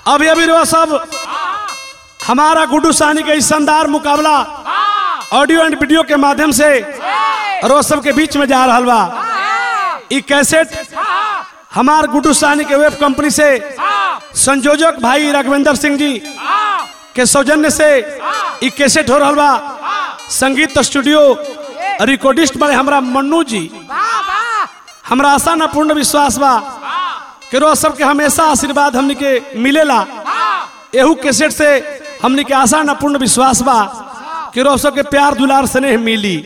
अभी अभी रहो सब हमारा गुड्डू सानी का इस शानदार मुकाबला ऑडियो एंड वीडियो के माध्यम से रोज सब के बीच में जा रहा बा ई कैसेट हमार गुड्डू सानी के वेब कंपनी से संयोजक भाई राघवेंद्र सिंह जी के सौजन्य से ई कैसेट हो रहा बा संगीत स्टूडियो रिकॉर्डिस्ट बड़े हमरा मन्नू जी हमरा आशा न पूर्ण विश्वास बा कि रोज सबके हमेशा आशीर्वाद हमनी के मिलेला एहू कैसेट से हमनी के आशा न पूर्ण विश्वास बा कि रोज सबके प्यार दुलार स्नेह मिली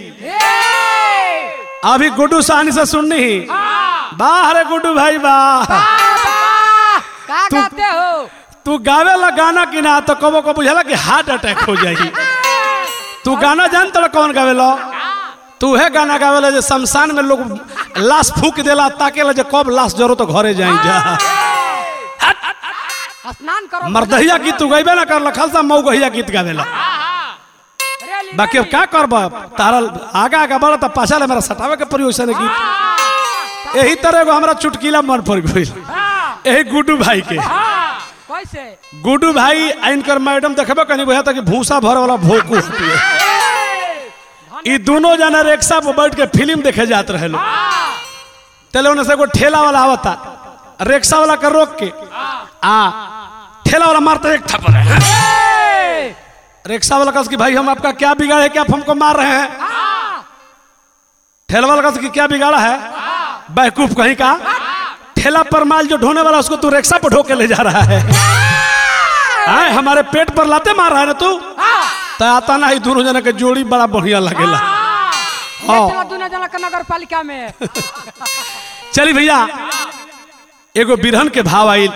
अभी गुड्डू सानी से सुननी ही वाह रे गुड्डू भाई वाह का तू- कहते हो तू गावे ला गाना की ना तो कबो को बुझाला कि हार्ट अटैक हो जाई तू गाना जान तो कौन गावे लो तू है गाना गावे ला जो शमशान में लोग लाश फूक देला ताके ला जो कब लाश जरो तो घरे जाई जा स्नान करो मर्दहिया गीत तू गईबे ना कर खालसा मऊगहिया गीत गावेला रेली बाकी अब का करब तारा आगा आगा बढ़ तो पाछा ले मेरा सटावे के प्रयोग से गीत यही तरह एगो हमरा चुटकीला मन पड़ गई यही गुड्डू भाई के कैसे गुड्डू भाई इनकर मैडम देखबे कनी बुझा था कि भूसा भर वाला भोकू हटिए ई दोनों जना रिक्शा पर बैठ के फिल्म देखे जात रहे लोग तले उन्हें से एगो ठेला वाला आवता रिक्शा वाला के रोक के आ ठेला वाला मारता एक थप्पड़ रिक्शा वाला कहा कि भाई हम आपका क्या बिगाड़े कि आप हमको मार रहे हैं ठेला वाला कहा कि क्या बिगाड़ा है बैकूफ कहीं का ठेला पर माल जो ढोने वाला उसको तू रिक्शा पर ढो के ले जा रहा है आए हमारे पेट पर लाते मार रहा है ना तू तो आता ना ही दोनों जना के जोड़ी बड़ा बढ़िया लगेला हाँ। चला दूना जना के नगर पालिका में चली भैया एगो बिरहन के भाव आइल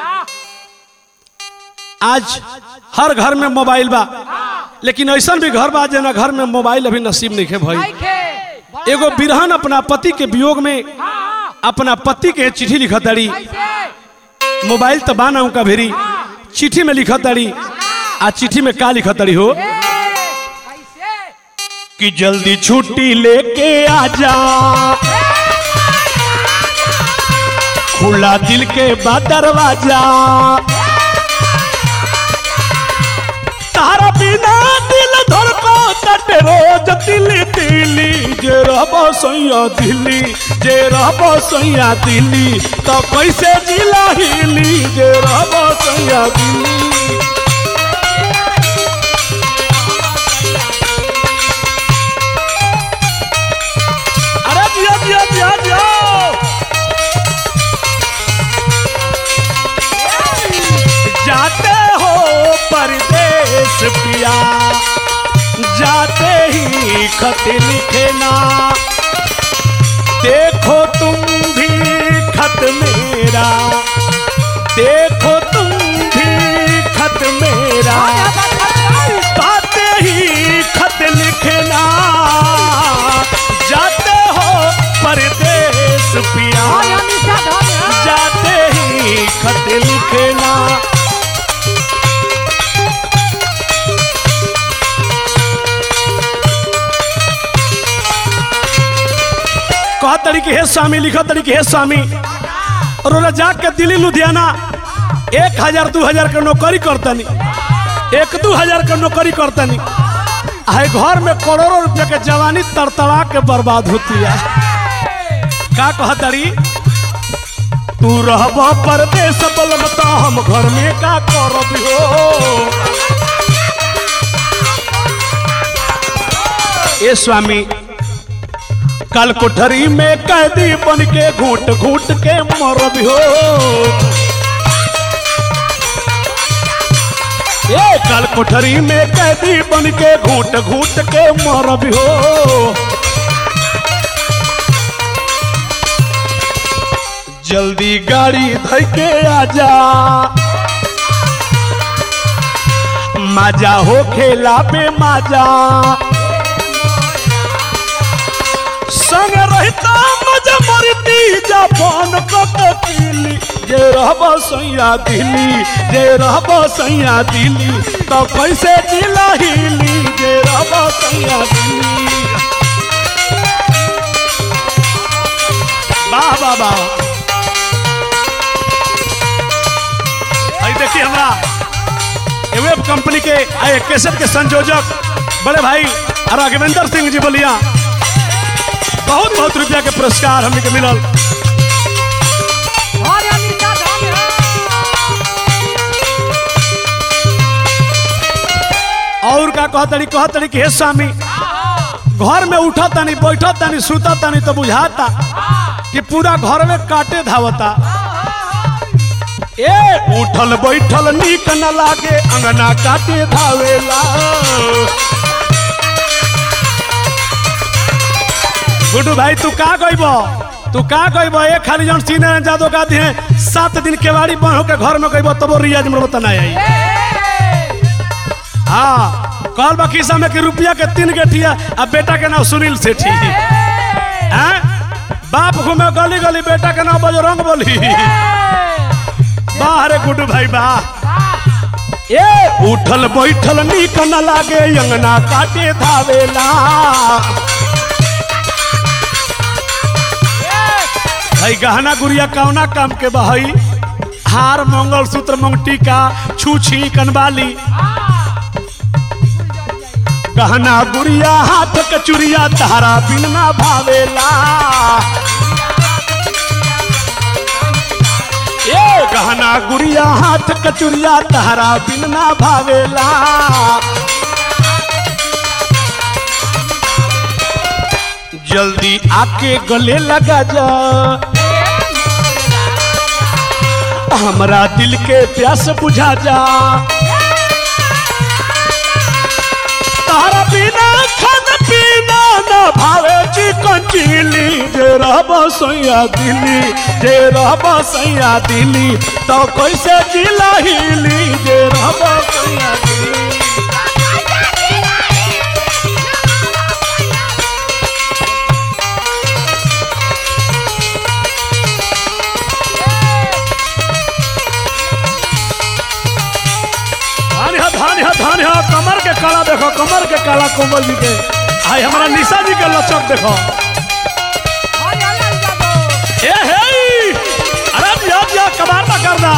आज हर घर में मोबाइल बा लेकिन ऐसा भी घर बा जना घर में मोबाइल अभी नसीब नहीं है भाई भाई खे एगो बिरहन अपना पति के वियोग में अपना पति के चिट्ठी लिखत ताड़ी कैसे मोबाइल तो बाना उनका भेरी चिट्ठी में लिखत ताड़ी आ चिट्ठी में का लिखत ताड़ी हो कैसे कि जल्दी छुट्टी लेके आ जा खुला दिल के बाद दरवाजा तारा बिना दिल धड़को तट रोज दिल्ली दिल्ली जे रहबो सैया दिल्ली जे रहबो सैया दिल्ली तो कैसे जिला हिली जे रहबो सैया दिल्ली अरे जिया जिया जिया जिया जाते हो परदेश पिया जाते ही खत लिखना देखो तुम भी खत मेरा देखो तुम भी खत मेरा पाते ही खत लिखना जाते हो परदेश पिया जाते ही खत लिखना कहा तरीके हे स्वामी लिखा तरीके हे स्वामी और ओला जाके दिल्ली लुधियाना एक हजार दू हजार के नौकरी करतनी एक दू हजार के नौकरी करतनी है घर में करोड़ों रुपया के जवानी तड़तड़ा के बर्बाद होती है का कहा तरी तू रहब परदेश बलमता हम घर में का करब हो ए स्वामी कल कोठरी में कैदी बन के घूट घूट के मरब हो ए कल कोठरी में कैदी बन के घूट घूट के मरब हो जल्दी गाड़ी धर के आजा मजा हो खेला पे मजा संग रहता मजा मरती जापान कटकीली जे रहब सैया दिल्ली जे रहब सैया दिल्ली तो कैसे जिला हिली जे रहब सैया दिल्ली वाह वाह वाह देखिए हमरा ए वेब कंपनी के आ एक कैसेट के संयोजक बड़े भाई राघवेंद्र सिंह जी बोलिया बहुत बहुत रुपया के पुरस्कार हमने के मिलल और या मिर्चा धान है और का कहतड़ी कहतड़ी कि हे स्वामी घर में उठा तानी बैठा तानी सुता तानी तो बुझाता कि पूरा घर में काटे धावता ए उठल बैठल नीक न लागे अंगना काटे धावेला गुड्डू भाई तू का कहब तू का कहब ए खाली जौन सीने जादो का दिए सात दिन केवाड़ी बन होके घर में कहब तबो रियाज में बता आई हाँ कल बा खिस्सा में कि रुपया के तीन गेठिया आ बेटा के नाम सुनील सेठी हैं बाप घूमे गली गली बेटा के नाम बजरंग बोली वाह रे गुड्डू भाई वाह ए उठल बैठल नीक न लागे अंगना काटे धावेला भाई गहना गुड़िया कौना काम के बहई हार मंगल सूत्र मंगटिका छूछी कनबाली गहना गुड़िया हाथ कचुरिया तारा बिन ना भावेला ए गहना गुड़िया हाथ कचुरिया तारा बिन ना भावेला जल्दी आके गले लगा जा हमरा दिल के प्यास बुझा जा तारा बिना खाना पीना न भावे चिकन चिली जे रहब सैया दिली जे रहब सैया दिली तो कैसे जिला हिली जे रहब सैया दिली धान है धान है धान है कमर के काला देखो कमर के काला कोमल जी के आई हमारा निशा जी के लचक देखो और या लाल जादो ए हे अरे दिया दिया कबार ना करना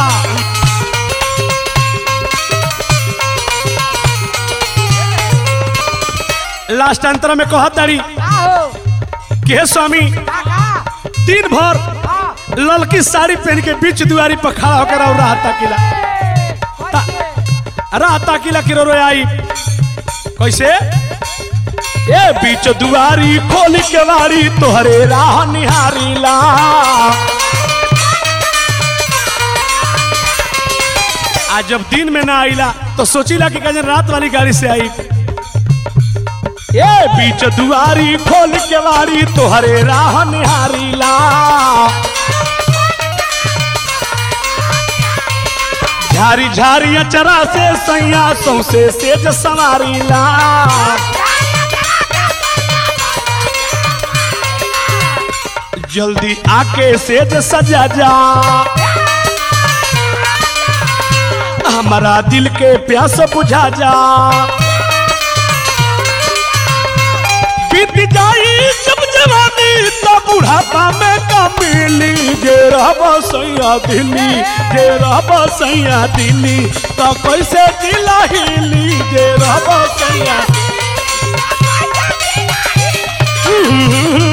लास्ट अंतर में कहत तारी का हो कि हे स्वामी का का दिन भर हां ललकी साड़ी पहन के बीच दुआरी पर खड़ा होकर और रहता किला कैसे रहता किला किरो रो आई कैसे ए बीच दुआरी खोल के वारी तोहरे राह निहारी ला आज जब दिन में ना आईला तो सोचीला कि कजन रात वाली गाड़ी से आई ए बीच दुआरी खोल के वारी तोहरे राह निहारी ला झारी झारी अचरा से सैया सौसे सेज सवारी ला जल्दी आके सेज सजा जा हमारा दिल के प्यास बुझा जा बीत जाई जब जवानी तो बुढ़ापा में का मिली जे रहब सैया दिली जे रहब सैया दिली तो कैसे दिला हिली जे रहब सैया